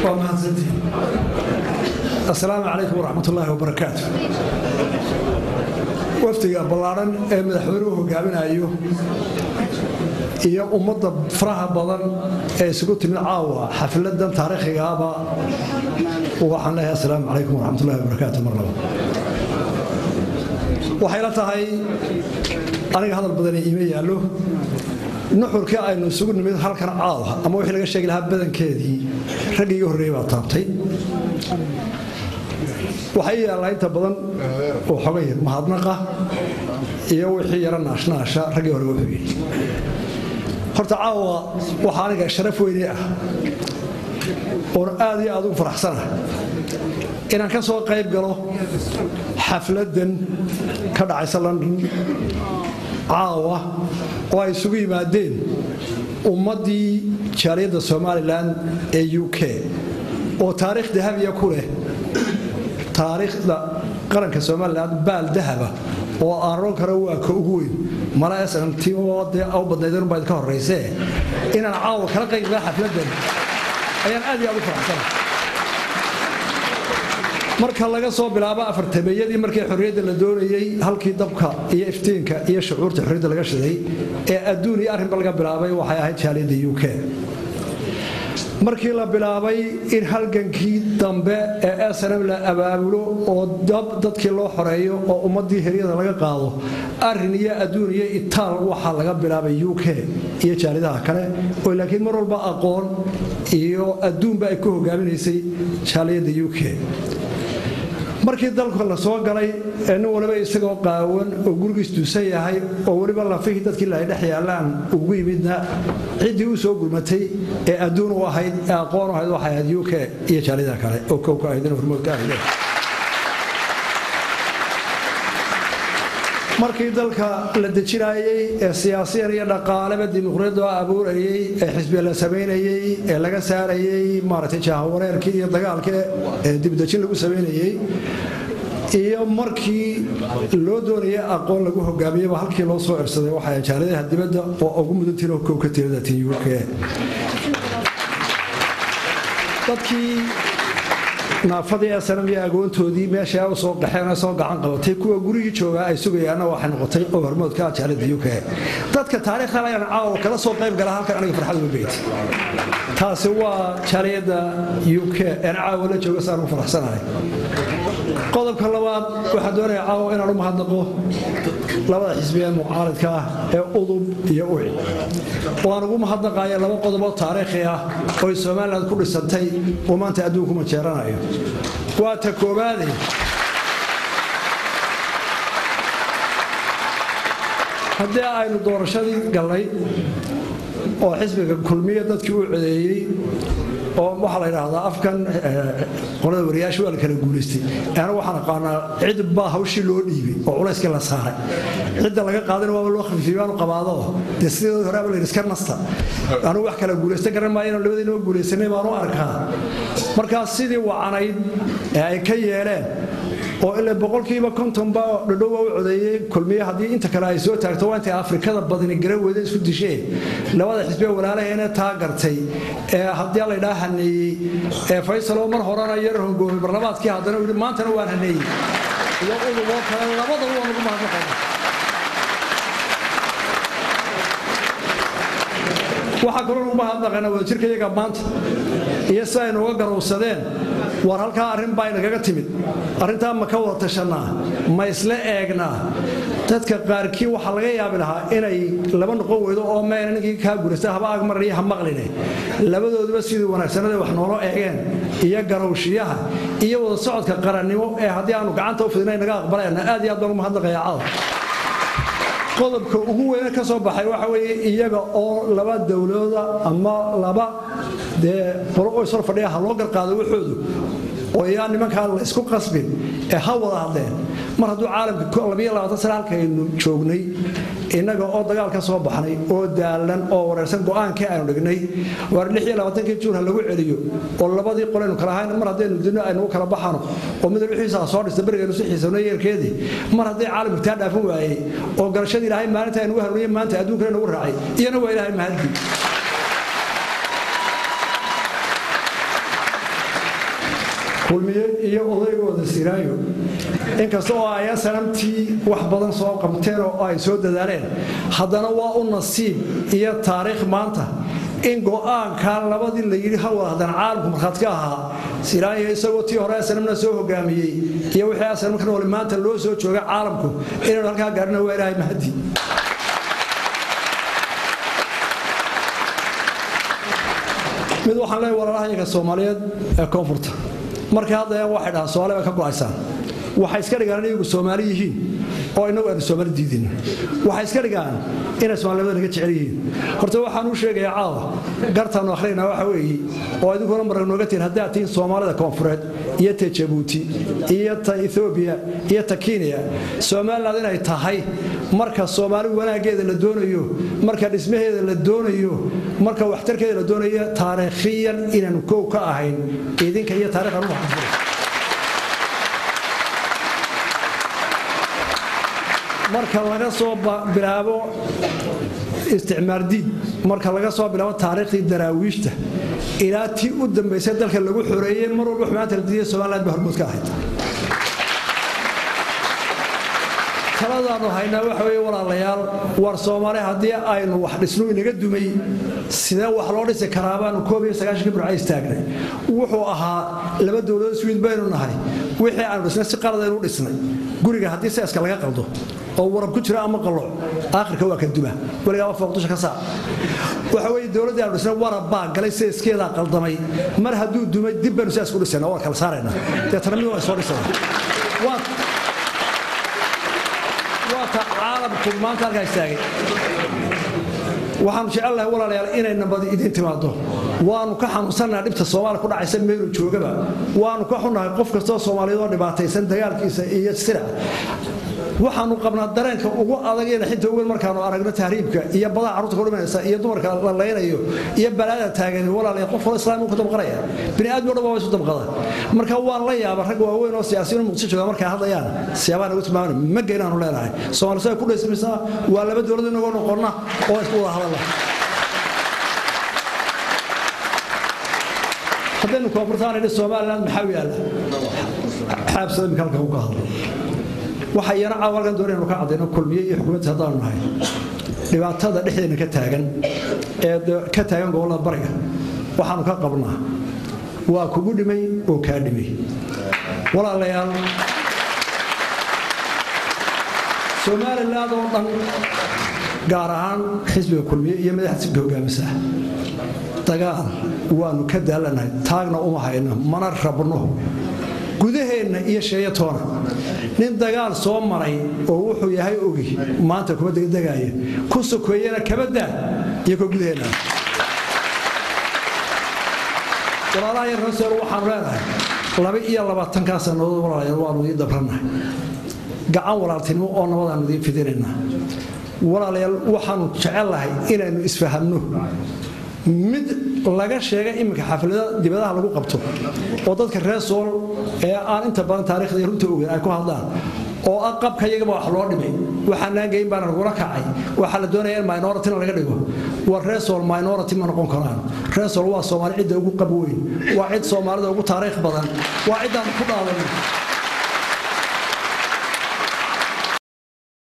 waa mahadsantihin assalaamu calaykum waraxmat ullaahi wabarakaatu wafdiga ballaadhan ee madaxweynuhu hogaaminayo iyo ummadda faraha badan ee isugu timid caawa xafladan taariikhigaaba waxaan leeyahay assalaamu calaykum waraxmatullahi wabarakaatu mar laba waxay la tahay aniga hadal badani iima yaallo nuxurkii aynu isugu nimid halkan caawa ama wixii laga sheegi lahaa badankeedii raggii iga horreeyey baa taabtay waxay yaallaa inta badan oo xogay mahadnaqa iyo wixii yara naashnaasha raggii hore wuxuu yidhi horta caawa waxaa aniga sharaf weyne ah oon aad iyo aad ugu faraxsana inaan ka soo qayb galo xafladdan ka dhacaysa london caawa oo ay isugu yimaadeen ummaddii jaaliyadda somalilan ee u k oo taariikh dahabiya ku leh taariikhda qaranka somalilan baal dahaba oo aan ron karo waa ka ugu weyn mala snmt dee u badnaydeen baa idinka horraysee inaan caawa kala qayb gala xafladdan ayaan aad iyo aad u faraxsana marka laga soo bilaabo afartameeyadii markii xorriyadda la doonayey halkii dabka iyo iftiinka iyo shucuurta xorriyadda laga shiday ee adduun iyo arrinba laga bilaabay waxay ahayd jaaliyadda u k markii la bilaabay in halgankii dambe ee snm la abaabulo oo dab dadkii loo xoreeyo oo ummaddii heryada laga qaado arrin iyo adduun iyo itaal waxaa laga bilaabay u k iyo jaaliyadaha kale oo laakiin mar walba aqoon iyo adduunba ay ku hogaaminaysay jaaliyadda u k markii dalka la soo galay ee nin waliba isagoo qaawan oo gurigiis duusan yahay oo weliba lafihii dadkii la dhex yaallaan ugu yimidna ciddii u soo gurmatay ee adduun u ahayd ee aqoon u ahayd waxay ahayd u k iyo jaaliyada kale oo kow ka ahayd hormood ka ahayd markii dalka la dejinayey ee siyaasiyan iyo dhaqaaleba dimuqriyadda abuurayey ee xisbiya la samaynayey ee laga saarayey maaragtay jaahawareerkii iyo dagaalkii ee dibdejin lagu samaynayey iyo markii loo doonayay aqoon lagu hogaamiyeyba halkii loo soo cirsaday waxay jaaladaha dibadda oo ugu mudantiin kow ka tirada tin uk dadkii naafadii snm iyo agoontoodii meesha u soo qaxeen soo gacan qabatay kuwa gurigii joogaa ay sugayaanna waxay noqotay oo hormoodka jaalada uk dadka taariikhdan ayaan caawa kala soo qayb gala halkan aniga farxad uga beyti taasi waa jaaliyadda uk een caawa la jooga saan u faraxsanahay qodobka labaad waxaa doonaya caawa inaan u mahadnaqo labada xisbiya mucaaridka ah ee udub iyo uci waan ugu mahadnaqaya laba qodoboo taariikhi ah oy somalilan ku dhisantay oo maanta adduunku majeeranayo waa ta koobaade haddii aynu doorashadii gallay oo xisbiga kulmiya dadkii u codeeyey oo waxaa la yidhaahdaa afkan qolada wariyaasha waa la kala guulaystay ana waxaan aqaanaa cid baa hawshii loo dhiibay oo culayskii la saaray cidda laga qaadana waaba loo khafiifiyey waanu qabaado dee sideedii horeaba la yidhi iska nasta anugu wax kala guulaysta garan maayo inaan labadiinaba guulaysanay baanu arkaa markaas sidii wacanayd ee ay ka yeeleen oo ila boqolkiiba kontonba dhadhowa u codeeyey kulmiye haddii inta kale ay soo taagto waa intay afrikada badni garan weyda isku disheen labada xisbiya walaalaheena taa gartay ee haddii laydhaa haneeyey ee faysaloo mar horena yar hongoomay barlamaadkii haddana yidhi maantana waan haneeyey iyo uduboo kale labadaba waan ugu mahadnaqana waxaa kaloo ugu mahadnaqana wadajirka iyaga maanta iyo si aynu uga garowsadeen war halkaa arrin baa inagaga timid arrintaa ma ka wada tashannaa ma isla eegnaa dadka qaarkii waxaa laga yaabi lahaa inay laba noqon weydo oo meena ninkii kaa gurasta haba agmaraniyo ha maqline labadooduba sidii wanaagsanada wax noolo eegeen iyo garowshiyaha iyo wada socodka qarannimo ee haddii aanu gacanta u fidina naga aqbalayna aad iyo aad baan ugu mahadnaqaya caawa qodobka ugu weyne ka soo baxay waxa weeye iyaga oo laba dowlooda ama laba dee qolo oo isor fadhiya ha loo garqaado waxoodu oo yaa nimankaa la isku qasbin ee ha wada hadleen mar hadduu caalamka labiyo labaatan sane halkaynu joognay innaga oo dagaal ka soo baxnay oo daalan oo wareersan go'aankii aynu dhignay waar lix iyo labaatankii juun ha lagu celiyo oo labadii qolaynu kala ahayn mar haddaynu dino aynu kala baxano oo mid wixiisa ha soo dhista berigeenu si xiisano yeelkeedii mar haddii caalamku taa dhaafin waayey oo garashadii ilaahay maalinta aynugu hanuuniye maanta adduunkana nagu raacay iyana waa ilaahay mahadgii kulmiye iyo odaygooda siraayo inkasta oo ay sanamtii wax badan soo qabteen oo ay soo dadaaleen haddana waa u nasiib iyo taariikh maanta in go'aankaa labadii la yidhi ha wada haddana caalamku markhaad ka ahaa siraayo isagoo tii hore asanamna soo hogaamiyey iyo wixii asanam ka noole maanta loo soo jooga caalamku inaynu halkaa gaarhina waa ilaahay mahadi mid waxaan leeyahay walaalahayaga soomaaliyeed ee koonfurta markay haddayaan waxay dhahaan soomaali bay ka go'aysaan waxay iska dhigaan in iyagu soomaali yihiin oo innagu aynu soomaali diidin waxay iska dhigaan inay soomaaliyada naga jecel yihiin horta waxaan u sheegayaa caawa gartaannu akhrinaynaa waxa weeye oo idinkuna marag nooga tihin haddaad tihiin soomaalida koonfureed iyo ta jabuuti iyo ta ethoobiya iyo ta kenya somaliland inay tahay marka soomaali wanaaggeeda la doonayo marka dhismaheeda la doonayo marka waxtarkeeda la doonayo taariikhiyan inaanu kow ka ahayn idinka iyo taarikhdan u waxanfura marka laga soo bilaabo isticmaar diid marka laga soo bilaabo taariikhdii daraawiishta ilaa tii u dambaysay dalka lagu xoreeyey mar walba xumaanta la diiday somaliland ba hormood ka ahayd taladaannu haynaa waxa weeye walaalayaal war soomaali haddii aynu wax dhisnu inaga dumay sidee wax loo dhisi karaa baanu koob iyo sagaashankii burca istaagnay wuxuu ahaa laba dowladood swiid baynu nahay wixii aanu dhisnay si qaladaynu dhisnay guriga haddii seeska laga qaldo oo warab ku jira ama qalooc aakhirka waa ka duma weligaaba fooqdusha ka saar waxa weeye dowladdii aanu dhisnay warab baa galay seeskeedaa qaldamay mar hadduu dumay dib baynu sidaas ku dhisayna waa kala saarayna deetana mid waa soo dhisana waata caalamku maanta halkaa istaagay waxaanu jecelnahay walaalayaal inay nabadi idiin timaado waanu ka xanuunsannaha dhibta soomaaliya ku dhacaysa meelu joogaba waanu ka xunnahay qof kastoo soomaaliyeed oo dhibaataysan dagaalkiisa iyo sirac waxaanu qabnaa dareenka ugu adag iyo naxinta ugu weyn markaanu aragno tahriibka iyo badaha carruurta ku dhimanaysa iyo dumarka la laynayo iyo balaada taagan walaalaya qof wala islaam ku dabqanaya bini aadmi o dhan waa isu dabqada marka waan la yaaba rag waaweyn oo siyaasiyiin muqdisho jooga markay hadlayaan siyaabaan ugu tilmaamana ma geynaanu leenahay soomaalisu ay ku dhaysamaysaa waa laba dowlad inagoo noqonna oo isku wada hadalla haddaynu koonfurtaan idhi somaliland maxaa u yaalla xaabsada imika halka uga hadlo waxa iyana caawa halkan doonaynu ka caddayno kulmiye iyo xukuumadda haddaanu nahay dhibaatada dhexdeena ka taagan ee ka taagan gobollada bariga waxaanu ka qabnaa waa kugu dhimay oo kaa dhimay walaalayaal somaliland oo dhan gaar ahaan xisbiga kulmiye iyo madaxda xisbiga hogaamisa dagaal waanu ka daalanahay taagna uma hayno mana rabno gudaheenna iyo sheeyatoona nin dagaal soo maray oo wuxuu yahay ogi maanta kuma degdegaaya ku sokeeyana kama daa iyo ka gudaheenna walaalaha yar hoseer waxaanu leenahay laba iyo labaatankaa sannadood walaalayaal waanu idiin dabrannahay gacan walaaltinimo oo nabadaanu idiin fidinaynaa walaalayaal waxaanu jecellahay inaynu isfahanno mid laga sheega iminka xaflada dibadaha lagu qabto oo dadka reer sool ee aan inta badan taarikhda iyo runta ogeyn ay ku hadlaan oo ah qabka iyagaba wax loo dhimay waxaanaan geyn baana lagula kacay waxaa la doonaya in minorityna laga dhigo war reer sool minority ma noqon karaan reer sool waa soomaali cidda ugu qab weyn waa cid soomaalida ugu taariikh badan waa ciddaan ku dhaadanay